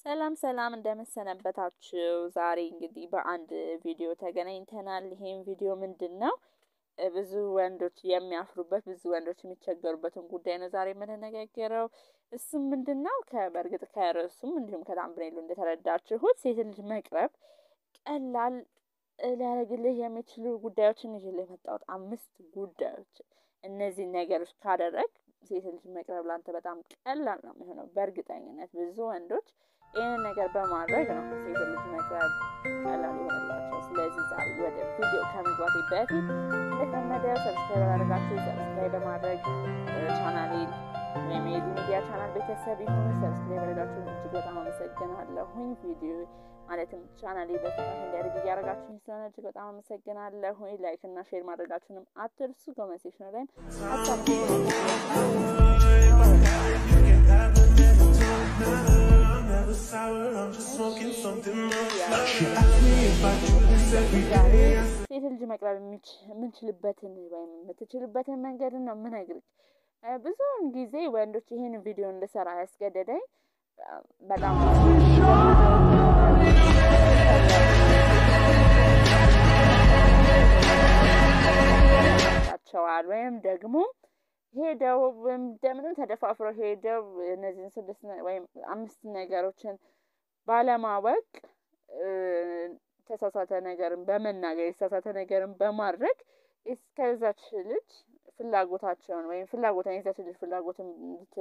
ሰላም ሰላም እንደምሰነበታችሁ። ዛሬ እንግዲህ በአንድ ቪዲዮ ተገናኝተናል። ይሄም ቪዲዮ ምንድን ነው? ብዙ ወንዶች የሚያፍሩበት ብዙ ወንዶች የሚቸገሩበትን ጉዳይ ነው ዛሬ የምንነጋገረው። እሱም ምንድን ነው? በእርግጥ ከርዕሱም እንዲሁም ከታምብኔሉ እንደተረዳችሁት ሴት ልጅ መቅረብ ቀላል ሊያደርግልህ የሚችሉ ጉዳዮችን ይዤልህ የመጣሁት አምስት ጉዳዮች። እነዚህ ነገሮች ካደረግ ሴት ልጅ መቅረብ ላንተ በጣም ቀላል ነው የሚሆነው። በእርግጠኝነት ብዙ ወንዶች ይህንን ነገር በማድረግ ነው ሴት ልጅ መቅረብ ቀላል ይሆንላቸው። ስለዚህ ዛሬ ወደ ቪዲዮ ከመግባቴ በፊት እንደተለመደው ሰብስክራይብ ያደረጋችሁ ሰብስክራይብ በማድረግ ቻናሌን ወይም የዚህ ሚዲያ ቻናል ቤተሰብ የሆኑ ሰብስክራይብ ያደረጋችሁ እጅግ በጣም አመሰግናለሁኝ። ቪዲዮ ማለትም ቻናሌ በፍጥነት እንዲያደርግ እያደረጋችሁ ስለሆነ እጅግ በጣም አመሰግናለሁኝ። ላይክ እና ሼር ማድረጋችሁንም አትርሱ። ኮመንት ሴክሽን ላይም ሀሳብ ሴት ልጅ መቅረብ የምንችልበትን ወይም የምትችልበትን መንገድን ነው የምነግርህ። ብዙውን ጊዜ ወንዶች ይህን ቪዲዮ እንድሰራ ያስገደደኝ በጣም ቸዋል ወይም ደግሞ ሄደው እንደምንም ተደፋፍረው ሄደው እነዚህን ስድስት ወይም አምስት ነገሮችን ባለማወቅ ተሳሳተ ነገርን በመናገር የተሳሳተ ነገርን በማድረግ እስከዛች ልጅ ፍላጎታቸውን ወይም ፍላጎትን የዛች ልጅ ፍላጎትን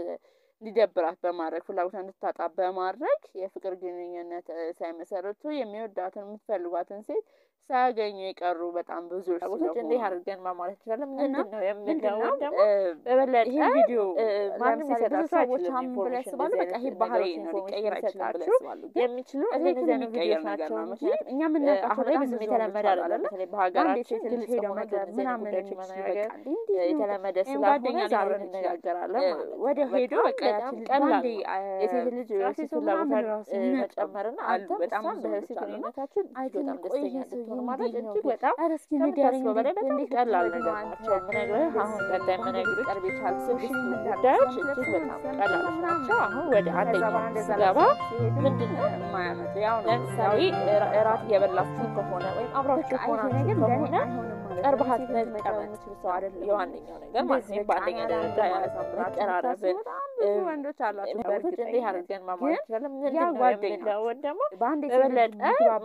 እንዲደብራት በማድረግ ፍላጎትን እንድታጣ በማድረግ የፍቅር ግንኙነት ሳይመሰረቱ የሚወዳትን የምትፈልጓትን ሴት ሳያገኙ የቀሩ በጣም ብዙ ፍላጎቶች እንዲህ አድርገን ማማለት እንችላለን። ምንድን ነው የምንለው ደግሞ በበለጠ ይህ ቪዲዮ ማንም ሊሰጣችሁ ሰዎች አምን ብለው ያስባሉ። በቃ ይሄ ባህሪ ነው ሊቀይር አይችላችሁ የሚችሉ እንደዚህ አይነት ቪዲዮች ናቸው እንጂ እኛ የምናውቃቸው ላይ ብዙም የተለመደ አይደለም። በተለይ በሀገራችን ግልጽ ሄደው መቅረብ ምናምን መነጋገር የተለመደ ስላልሆነ ዛሬ እንነጋገራለን። ወደ ሄዶ በቃ ቀላል የሴት ልጅ የሴት ፍላጎት መጨመርና አንተ በጣም በሴት ግንኙነታችን በጣም ደስተኛ እንድትሆን ማለት እጅግ በጣም ከምታስበው በላይ በጣም ቀላል ነገር ናቸው። የምነግርህ አሁን ቀጣይ የምነግርህ ቀርብ የቻል ስድስት ጉዳዮች እጅግ በጣም ቀላሎች ናቸው። አሁን ወደ አንደኛው ስገባ ምንድን ነው የማያመጡ ያው ለምሳሌ እራት እየበላችሁ ከሆነ ወይም አብራችሁ ከሆናችሁ ከሆነ ቀርበሃት መቀመጥ የምችል ሰው አይደለም። የዋነኛው ነገር ማለት ነው። በአንደኛ ደረጃ መቀራረብን ወንዶች አላቸው። በእርግጥ እንዲህ አድርገን ማማለት እንችላለን። ምንድን ነው የምንለውን ደግሞ በበለጠ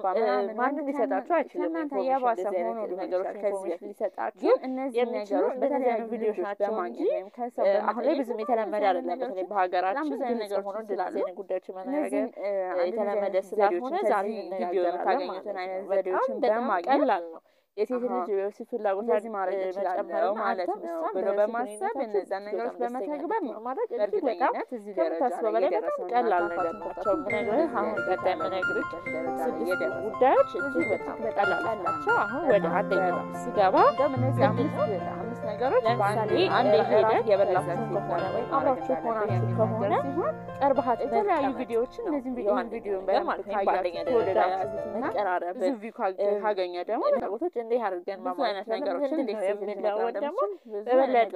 ማንም ሊሰጣችሁ አይችልም። እናንተ የባሰ ሆኖ ነገሮች ኢንፎርሜሽን ሊሰጣችሁ የሚችሉ በተለያዩ ቪዲዮዎች ናቸው እንጂ አሁን ላይ ብዙም የተለመደ አይደለም። በተለይ በሀገራችን ብዙ አይነት ነገር ሆኖ እንደዚህ አይነት ጉዳዮች መነጋገር የተለመደ ስላልሆነ ዛሬ ቪዲዮ የምታገኙትን አይነት ዘዴዎችን በማቀላል ነው የሴት ልጅ የወሲብ ፍላጎት ለዚህ ማድረግ እችላለሁ ማለት ነው ብሎ በማሰብ እነዛን ነገሮች በመተግበር ነው ማለት እጅግ በጣም ከምታስበው በላይ በጣም ቀላል ነገር ናቸው። ምነግርህ አሁን ቀጣይ የምነግርህ ስድስት ጉዳዮች እጅግ በጣም ቀላል ናቸው። አሁን ወደ አንደኛው ስገባ እነዚህ አምስት ነገሮች ለምሳሌ አንድ ሄደህ የበላችሁ ከሆነ ወይም አብራችሁ ከሆናችሁ ከሆነ ቀርበሃት የተለያዩ ቪዲዮዎችን እነዚህም ቪዲዮ ቪዲዮን በማለት ካያችሁ ከወደዳችሁት መቀራረብን ካገኘ ደግሞ ፍላጎቶች እንዲህ አድርገን ብዙ አይነት ነገሮችን እንዴት የሚለውን ደግሞ በበለጠ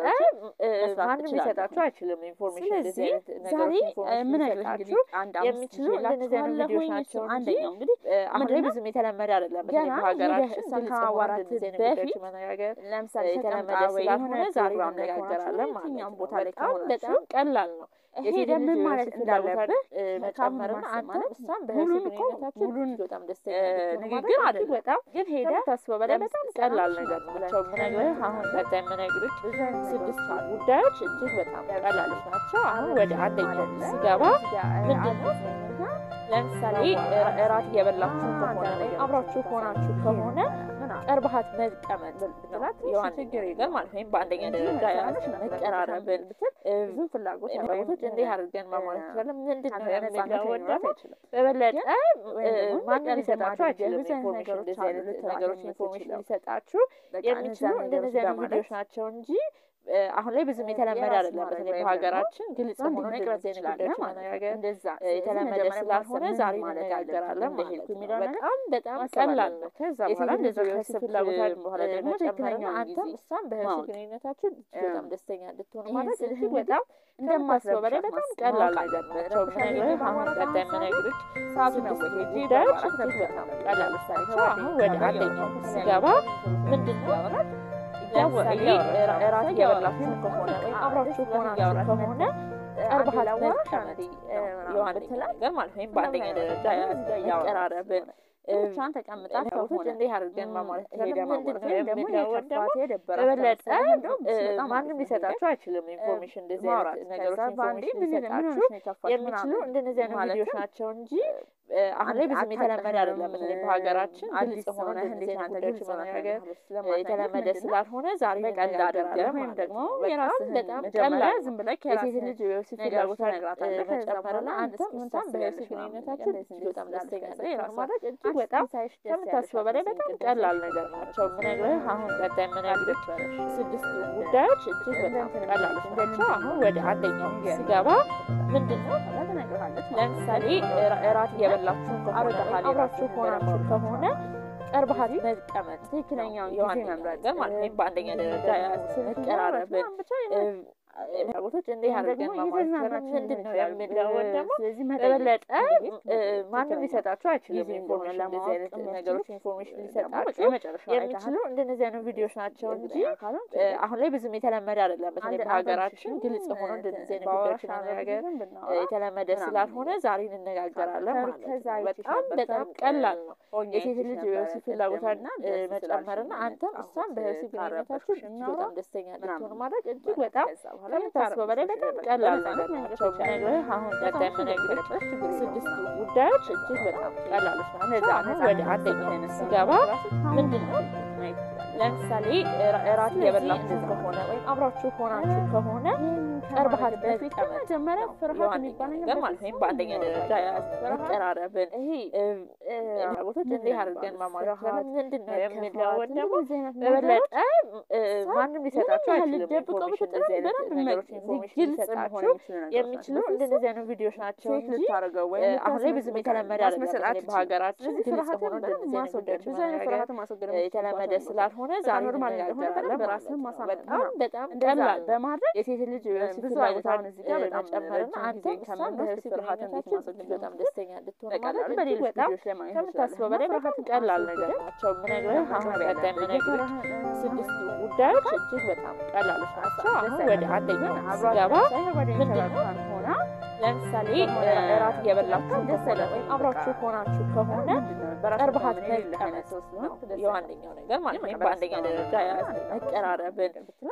ማንም ሊሰጣችሁ አይችልም። ኢንፎርሜሽን እንደዚህ አይነት ነገሮች የምነግራችሁ የሚችሉ እንደነዚህ አይነት ቪዲዮች ናቸው። አንደኛው እንግዲህ አሁን ላይ ብዙም የተለመደ አይደለም። በተለይ በሀገራችን ከማዋራት በፊት መነጋገር ለምሳሌ የተለመደ ስላልሆነ ዛሬ እንነጋገራለን ማለት ነው። ቦታ ላይ ከሆናችሁ በጣም ቀላል ነው። ሄደ ምን ማለት እንዳለብህ መጨመርና አንተ እሷም በህይወት ግንኙነታችሁ ሙሉን በጣም ደስተኛ ንግግር አይደለም። በጣም ግን ሄደ ታስበው በላይ በጣም ቀላል ነገር ናቸው የምነግርህ። አሁን ቀጣይ የምነግርህ ስድስት ጉዳዮች እጅግ በጣም ቀላሎች ናቸው። አሁን ወደ አንደኛው ስገባ ምንድን ነው ለምሳሌ እራት እየበላችሁ ከሆነ ወይም አብራችሁ ከሆናችሁ ከሆነ ቀርበሃት መቀመጥ ብትላት የዋን ችግር የለም ማለት ወይም በአንደኛ ደረጃ ያለች መቀራረብን ብትል ብዙ ፍላጎት ፍላጎቶች እንዲህ አድርገን ማሟላት እንችላለን። ምንድን ነው የሚለውን ደግሞ በበለጠ ማንም ሊሰጣችሁ አይችልም። ኢንፎርሜሽን እንደዚህ አይነት ነገሮች ኢንፎርሜሽን ሊሰጣችሁ የሚችሉ እንደነዚህ አይነት ቪዲዮች ናቸው እንጂ አሁን ላይ ብዙም የተለመደ አይደለም። በተለይ በሀገራችን ግልጽ ሆኖ መቅረጽ እንደዚህ አይነት ትችላለህ ጉዳዮች ማለት ነው። መነጋገር እንደዛ የተለመደ ስላልሆነ ዛሬ እንነጋገራለን ማለት ነው። በጣም በጣም ቀላል ነው። ከዛ የሴት በኋላ ልጅ እንደዛ የወሲብ ካሰብክ ፍላጎቷን በኋላ ደግሞ መጨመርና ትክክለኛውን አንተም ጊዜ እሷም በህይወት ማወቅ። ግንኙነታችሁ እጅግ በጣም እ ደስተኛ እንድትሆኑ ይሄን ማለት ስልህ እጅግ እንግዲህ በጣም እንደማስበው በላይ በጣም ማስረዳት ቀላል ማወቅ ነገር አለብህ። ናቸው። ረብሻ ምነግርህ ጊዜ አሁን በማውራት ቀጣይ አንሳር የምነግርህ ሰዓቱ ነው ስድስት ወይ ሄጄ ጉዳዮች በማውራት እጅግ በጣም ነበር። ቀላል ለምሳሌ ናቸው። ከጓደኞች አሁን ወደ ጋር አንደኛው እያወራን ስገባ ከተለያዩ ምንድን ነው እያወራን ለምሳሌ እያወራን እራት እያወራን እየበላችሁ ከሆነ ወይም አብራችሁ ከሆናችሁ ከሆነ ቀርበሃል ላወራሽ መቀመጥ አንዴ የዋነኛ ነገር ማለት ወይም በአንደኛ ደረጃ መቀራረብን ብቻን ተቀምጣ ሰዎች ከሆነ እንዲህ አድርገን ማማለት ሄደ ምንድን ነው ደግሞ የምንለውን ደግሞ የከፋት የደበራት በበለጠ ከመሰለህ እንደውም እ፣ በጣም ማንም አሪፍ ሊሰጣችሁ አይችልም። ኢንፎርሜሽን እንደዚህ አይነት ማውራት ነገሮች ከዛ በአንዴ ኢንፎርሜሽን ምን ምን ሊሰጣችሁ ሆነሽ ነው የከፋሽ የሚችሉ ምናምን እንደነዚህ አይነት ማለትም ቪዲዮዎች ናቸው እንጂ እ፣ አሁን ላይ ብዙም የተለመደ አይደለም። በተለይ በሀገራችን ግልጽ ሆኖ እንደዚህ አይነት ጉዳዮች መነጋገር እ፣ የተለመደ ስላልሆነ ዛሬ በቀልድ አድርገህ እንነጋገራለን ወይም ማለት ደግሞ ነው። በጣም የራስህን በጣም መጀመሪያ ቀላል ዝም ብለህ የሴት ከራስህ ልጅ የወሲብ ነገሮች ፍላጎቷን ትነግራታለህ። እ፣ ከዛ መጨመርና በኋላ አንተም ምን እሷም በወሲብ ታስቢያለሽ ምናምን ግንኙነታችሁ ነገር እጅግ በጣም እንደዚህ ደስተኛ ስላልከኝ እንድትሆኑ የራሷ ማድረግ እጅግ አንቺ በጣም ሳይሽ ደስ ከምታስበው በላይ ያለሽ በጣም አትመስይም፣ ቀላል ቅድም ነገር ሳይሽ ናቸው። ምነግርህ አሁን ቀጣይ የምነግርህ ስድስት ጉዳዮች እጅግ በጣም ቀላሎች ናቸው። አሁን ወደ አንደኛው ስገባ ምንድን ነው ትነግርሃለች ማለት ነው። ለምሳሌ እራ- እራት እየበላችሁ ከሆነ አብረሃል ወይም አብራችሁ ሆናችሁ ከሆነ ቀርበሃል መቀመጥ ትክክለኛውን ጊዜ የዋነኛ መምረጥ ነገር ማለት ነው። በአንደኛ ደረጃ መቀራረብን ብቻ ፍላጎቶች እንዲህ አድርገን ማማለት ምንድን ነው የምንለውን ደግሞ ስለዚህ በበለጠ እ፣ ማንም ትክክለኛ ሊሰጣችሁ አይችልም። ጊዜ ኢንፎርሜሽን እንደሆነ እንደዚህ አይነት ለማወቅ ነገሮች ኢንፎርሜሽን ሊሰጣችሁ የመጨረሻ የሚችሉ እንደነዚህ አይነት ቪዲዮዎች ናቸው እንጂ እ፣ አሁን ላይ ብዙም የተለመደ አይደለም። በተለይ በሀገራችን ግልጽ ሆኖ እንደነዚህ አይነት ጉዳዮች መነጋገር እ፣ የተለመደ ስላልሆነ ዛሬ እንነጋገራለን ማለት ነው። በጣም በጣም ቀላል ነው። የሴት ልጅ የወሲብ ፍላጎቷን እ፣ መጨመርና አንተም እሷም በወሲብ ግንኙነታችሁ እጅግ በጣም ደስተኛ እንድትሆኑ ማድረግ እጅግ በጣም ከምታስበው በላይ በጣም ቀላል ነገር ናቸው። ምነግርህ አሁን ቀጣይ የምነግርህ ስድስት ጉዳዮች እጅግ በጣም ቀላሎች ናቸው። አሁን ወደ አንደኛው ስገባ ምንድን ነው ለምሳሌ እራ- እራት እየበላችሁ ከሆነ ወይም አብራችሁ ሆናችሁ ከሆነ ቀርበሃል መቀመጥ መጀመሪያ ፍርሃት የዋነኛ የሚባል ነገር ማለት ነው። በአንደኛ ደረጃ መቀራረብን ይሄ ፍላጎቶች እንዲህ አድርገን ማማለት ፍርሃት፣ ምንድን ነው መከፋት፣ የምንለውን ደግሞ እንደዚህ አይነት ነገሮች በበለጠ እ፣ ማንም ሊሰጣችሁ ያህል አይችልም። ልትደብቀው ኢንፎርሜሽን ብትጥር እንደዚህ አይነት በደንብ ነገሮች መ- ኢንፎርሜሽን ግልጽ ሊሰጣችሁ መሆን የሚችሉ ነገሮች የሚችሉ ናቸው። እንደነዚህ አይነት ቪዲዮዎች ናቸው ሴት እንጂ ልታደርገው እ፣ ወይም አሁን ላይ ብዙም የተለመደ አይደለም። ማስመሰል በተለይ አትችልም። በሀገራችን ስለዚህ ግልጽ ፍርሃትን ሆኖ በደንብ እንደነዚህ አይነት ማስወገድ ጉዳዮች ብዙ አይነት መነጋገር ፍርሃትን ማስወገድ እ፣ የተለመደ የምትችልባቸው ስላልሆነ በቃ ዛሬ ኖርማል እንደሆነ እንነጋገራለን በደንብ ማለት ራስህን ነው። ማሳመን በጣም ነው። በጣም እንደዛ ቀላል ነው። በማድረግ የሴት ልጅ የወሲብ ብዙ አይነት ፍላጎቷን አሁን እዚህ ጋር በጣም መጨመርና ረጅም አንተም ጊዜ እሷም ከምንወስድ በወሲብ ፍርሃትን እንዴት ግንኙነታችሁ ማስወገድ እጅግ በጣም እንደምንችል ደስተኛ እንድትሆኑ በቀላሉ ማድረግ እጅግ በሌሎች በጣም ቪዲዮዎች ላይ ማግኘት ከምታስበው በላይ በጣም ፍርሃትን ቀላል አስወግደህ ነገር ናቸው። ምነግርህ አሁን መቅረብ ቀጣይ ያለብህ የምነግርህ የፍርሃት- ስድስት ጉዳዮች እጅግ በጣም ቀላሎች ናቸው። አሁን ወደ አንደኛው ስገባ ምንድን ነው ሆና ለምሳሌ እራት እየበላችሁ ከሆነ ወይም አብራችሁ ሆናችሁ ከሆነ ቀርበሃል መቀመጥ ነው የዋነኛው ነገር ማለት ነው። በአንደኛ ደረጃ መቀራረብን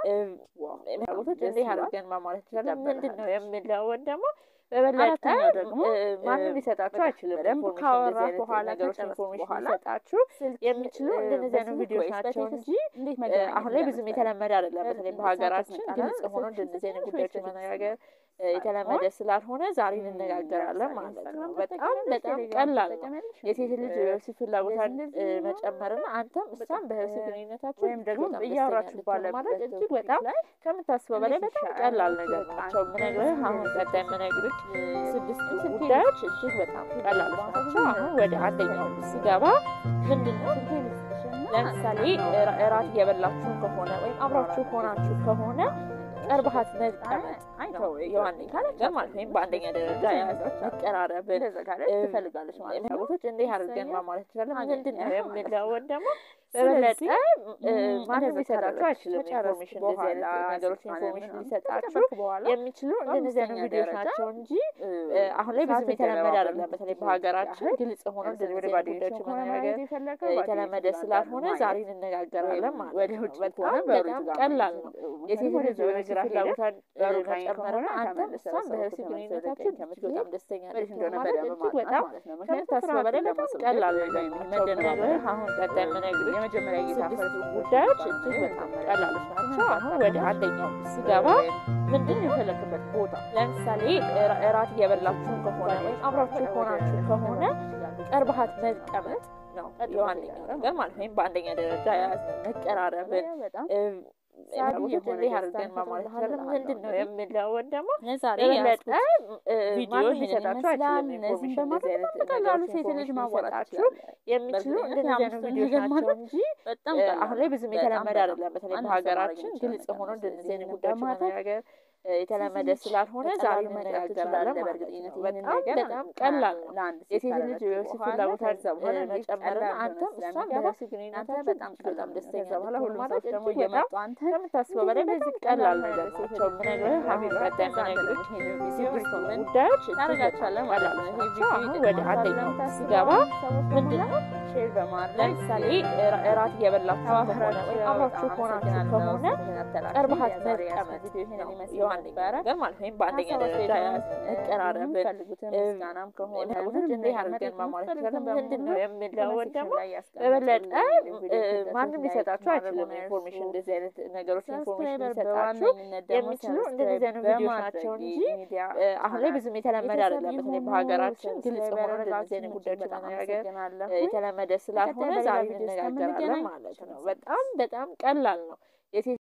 ፍላጎቶች እንዲህ አድርገን ማማለት ይችላለን። ምንድን ነው የምንለውን ደግሞ በበለጠ አራተኛው ደግሞ እ፣ ማንም ሊሰጣችሁ አይችልም። በደንብ ኢንፎርሜሽን ካወራህ እንደዚህ አይነት በኋላ ነገሮች ከጨረስክ ኢንፎርሜሽን በኋላ ሊሰጣችሁ የሚችሉ እ፣ እንደነዚህ አይነት በስልክ ቪዲዮዎች ወይስ ናቸው በቴክስት እንጂ እንዴት እ፣ መገናኘት አሁን ላይ ብዙም እንደምትችል የተለመደ አይደለም። በተለይ እ፣ በሀገራችን ሰዓት ግልጽ መጣላት፣ ሆኖ ስልክ እንደነዚህ አይነት ስልክ ጉዳዮች ስልክ መነጋገር እ፣ የተለመደ ስላልሆነ ዛሬ እንነጋገራለን ማለት ነው። በጣም በጣም ቀላል ነው። የሴት ልጅ የወሲብ ፍላጎቷን እ፣ መጨመርና አንተም እሷም በወሲብ ግንኙነታችሁ ወይም ደግሞ በጣም ደስተኛ እያወራችሁ እንድትሆኑ ባለበት ማድረግ እጅግ ቶፒክ በጣም ላይ ከምታስበው በላይ እንዴት በጣም ይሻላል? ቀላል ነገር በቃ ናቸው። ምነግርህ አሁን እንደዚህ ቀጣይ የምነግርህ ስድስት ስልክ ጉዳዮች እጅግ በጣም ቀላሎች ናቸው። አሁን ወደ አንደኛው ስገባ ምንድን ነው ለምሳሌ እራ- እራት እየበላችሁ ከሆነ ወይም አብራችሁ ሆናችሁ ከሆነ ቀርበሃል መቀመጥ ነው የዋነኛ ነገር ማለት ነው። ወይም በአንደኛ ደረጃ መቀራረብን እ፣ ትፈልጋለች ማለት ነው። ፍላጎቶች እንዲህ አድርገን ማማለት ይችላለን። አገኘህ ምንድን ነው ማለት የምንለውን ደግሞ ስለዚህ በበለጠ እ፣ ማንም እንደዛ ሊሰጣችሁ ካደረግሽ አይችልም። ከጨረስክ ኢንፎርሜሽን እንደዚህ አይነት በኋላ ነገሮች ስልጣን ኢንፎርሜሽን ምናምን ሊሰጣችሁ ከጨረስክ በኋላ የሚችሉ እንደነዚህ አይነት በአምስተኛ ቪዲዮዎች ደረጃ ናቸው እንጂ እ፣ እ፣ አሁን ላይ ብዙም ሰዓት የተለመደ የተገባበን አይደለም። በተለይ ጊዜ በሀገራችን ያህል ግልጽ ሆኖ ለምሳሌ እንደዚህ ወደ አይነት ጓደኞች ጉዳዮች ከሆነ መነጋገር ማየት የፈለገው እ፣ ጓደኞች የተለመደ ጋር ስላልሆነ ማየት ዛሬ እንነጋገራለን ማለት ወደ ነው። ውጭ ከሆነ በጣም በሩቅ በጣም ጋር ቀላል ማየት ነው። ነው። የሴት ወደ ልጅ ወደ የወሲብ ግራ ሄደህ ፍላጎቷን እ፣ በሩቅ ላይ መጨመርና ከሆነ አንተም ተመልሰህ እሷም ሰው በወሲብ ተመልሰህ ግንኙነታችሁ ወደ ቀኝ እጅግ በጣም ደስተኛ ወዴት እንድትሆኑ እንደሆነ ማድረግ በደንብ እጅግ ማጥናት በጣም ማለት ነው። ምክንያቱም ከምታስበው በላይ ፍርሃትን በጣም ለማስወገድ ቀላል ወይም ነገር ናቸው። መደናበር ምነግርህ አሁን ቀጣይ የምነግርህ የመጀመሪያ ጌታ ስድስት ፈርስ ጉዳዮች ይባላል። እጅግ በጣም የመጀመሪያ ቀላሎች ናቸው። ትምህርት አሁን ወደ አካባቢ አንደኛው ስገባ ምንድን ነው የፈለክበት ቦታ ለምሳሌ እራ- እራት እየበላችሁ ከሆነ ወይም አብራችሁ ሆናችሁ ከሆነ ቀርበሃል መቀመጥ ነው የዋነኛው ነገር ማለት ነው። ወይም በአንደኛ ደረጃ መቀራረብን በጣም እ፣ ፍላጎቶች እንዲህ አድርገን ማሟላት ይችላለን። ምንድን ነው የምለውን ደግሞ ዛሬ የበለጠ ቪዲዮ ሊሰጣችሁ አይችልም። እነዚህም በማድረግ በቀላሉ ሴት ልጅ ማዋጣችሁ የሚችሉ እንደዚህ አይነት ቪዲዮች ናቸው እንጂ በጣም አሁን ላይ ብዙም የተለመደ አይደለም። በተለይ በሀገራችን ግልጽ ሆኖ እንደዚህ አይነት ጉዳዮች መነጋገር የተለመደ ስላልሆነ ዛሬ እንነጋገራለን። በእርግጠኝነት በጣም በጣም ቀላል ነው። የሴት ልጅ የወሲብ ፍላጎታን መጨመርና አንተም እሷም በወሲብ ግንኙነታችሁ በጣም በጣም ደስተኛ በኋላ ሁሉም ማለት ሰዎች ደግሞ እጅግ እየመጡ በጣም አንተ ከምታስበው በላይ በዚህ ቀላል ነገር ናቸው። ምነግርህ አሁን ቀጣይ ምነግርህ የሲቪል ጉዳዮች ታደርጋቸዋለን ማለት ነው። ይሄ ናቸው። አሁን ወደ አንደኛው ሲገባ ምንድን ነው ሼር በማድረግ ለምሳሌ እራት እየበላችሁ ከሆነ ወይም አብራችሁ ሆናችሁ ከሆነ ቀርበሃት መቀመጥ የዋነኛ ነገር ማለት ወይም በአንደኛ ደረጃ መቀራረብን ምስጋናም ከሆነ ፍላጎቶች እንዲህ አድርገን ማሟላት ይችላለን። ምንድን ነው የምለውን ደግሞ በበለጠ ማንም ሊሰጣችሁ አይችልም። ኢንፎርሜሽን እንደዚህ አይነት ነገሮች ኢንፎርሜሽን ሊሰጣችሁ የሚችሉ እንደዚህ አይነት ቪዲዮች ናቸው እንጂ አሁን ላይ ብዙም የተለመደ አይደለም። በተለይ በሀገራችን ግልጽ ሆኖ እንደዚህ አይነት ጉዳዮች መነጋገር የተለመደ ስላልሆነ ዛሬ እንነጋገራለን ማለት ነው። በጣም በጣም ቀላል ነው።